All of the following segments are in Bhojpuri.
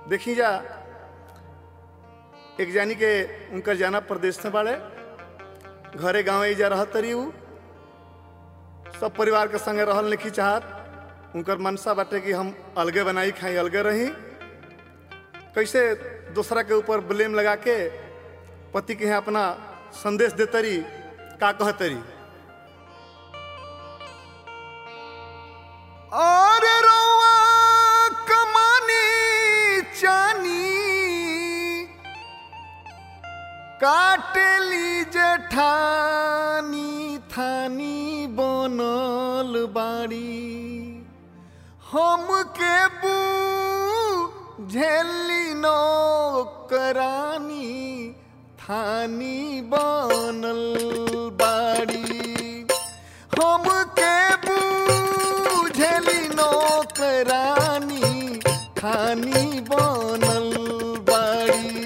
देखी जा एक जानी के उनकर जाना प्रदेश में बाड़े घरे गाँव जा रह तरी उ सब परिवार के संगे रहल नहीं चाहत उनकर मनसा बाटे कि हम अलगे बनाई खाई अलगे रही कैसे दूसरा के ऊपर ब्लेम लगा के पति के यहाँ अपना संदेश देतरी का कहतरी और रौआ कमानी चानी काटली जेठानी थानी बनल बाड़ी हम के बू झेली नौकरानी थानी बनल बाड़ी हम के बूझली नौकरानी थानी बनल बाड़ी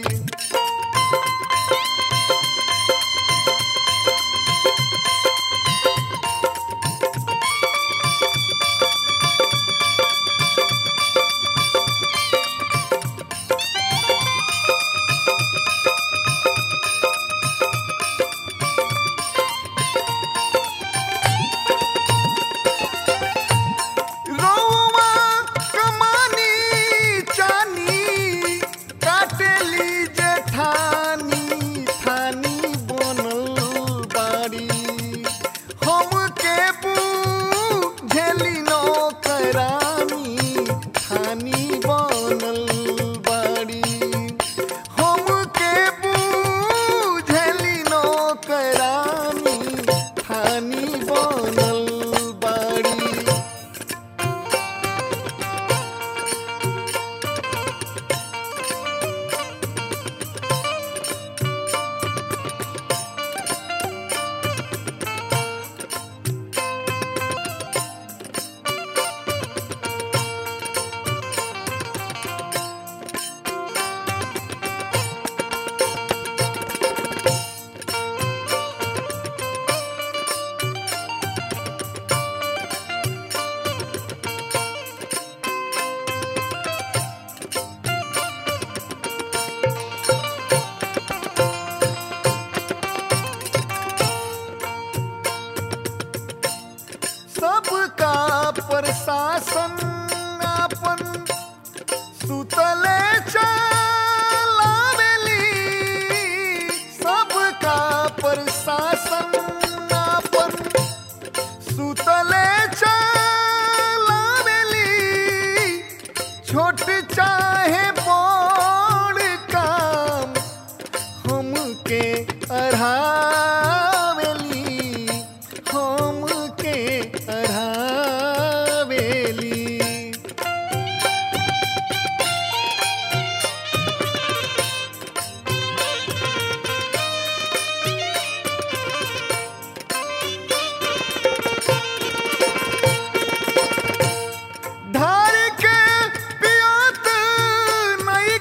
रौआ कमानी चानी काटेली जेठानी थानी बनल बाड़ी हम के बूझेली नौकरानी थानी बनल बाड़ी हम के बूझेली नौकरानी थानी बनल बाड़ी सबका प्रशासन अपन सुतले चलावेली सबका प्रशासन अपन सुतले चलावेली छोट चाहे बड़ काम हमके अढ़ावेली हमके अढ़ावेली धार के पियत नहीं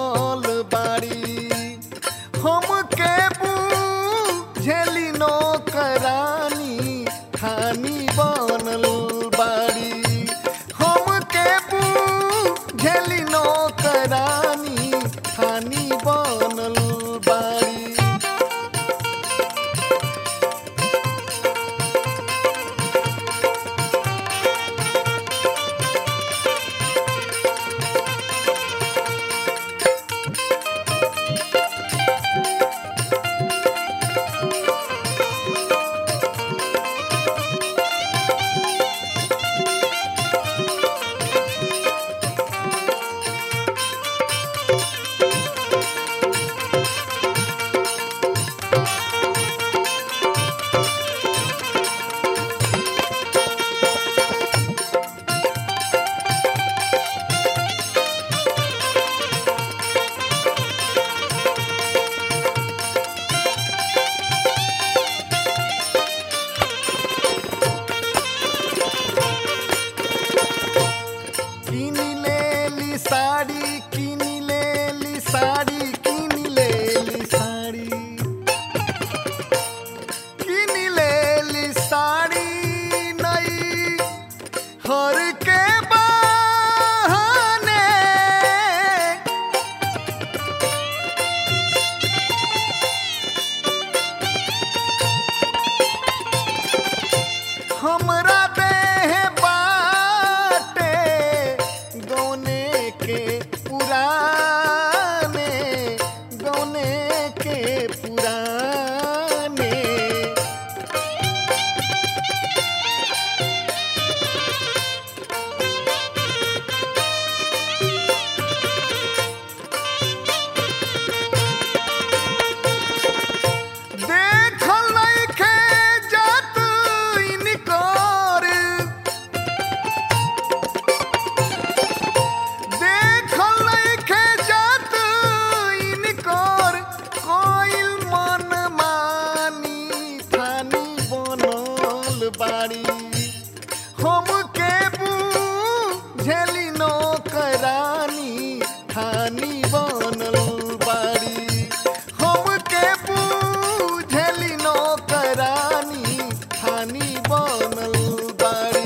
बनल बाड़ी हमके बुझेली नौकरानी खानी बनल बाड़ी हमके बुझेली नौकरानी खानी बनल बाड़ी किन लेली साड़ी किन लेली साड़ी किन लेली साड़ी किन लेली साड़ी नई हर के बहाने हमरा देह बाटे गौने के पुराने गौने के पुराने देखल नइखे जात इनकर देखल नइखे जात इनकर कोइल मन मानी थानी बनल बाड़ी हमके बुझेली नौकरानी थानी बनल बाड़ी हमके बुझेली नौकरानी थानी बनल बाड़ी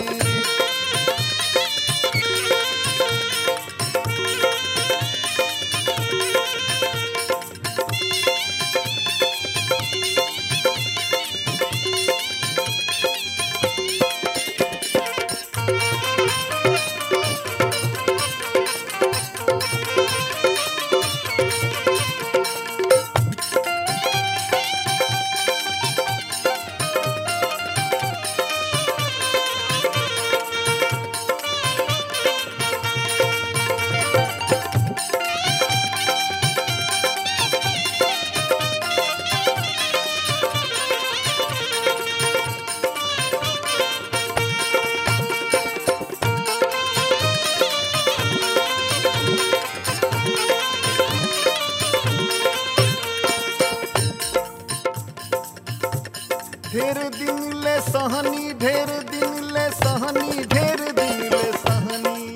ढेर दिन ले सहनी ढेर दिन ले सहनी ढेर दिन ले सहनी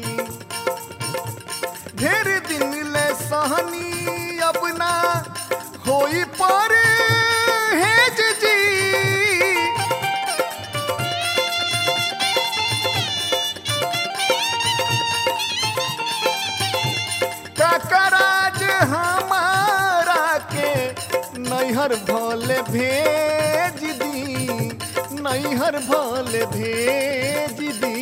ढेर दिन ले सहनी अपना होई पर हेज जी ककराज हमारा के नैहर भले भेज दी नैहर भले भेज दी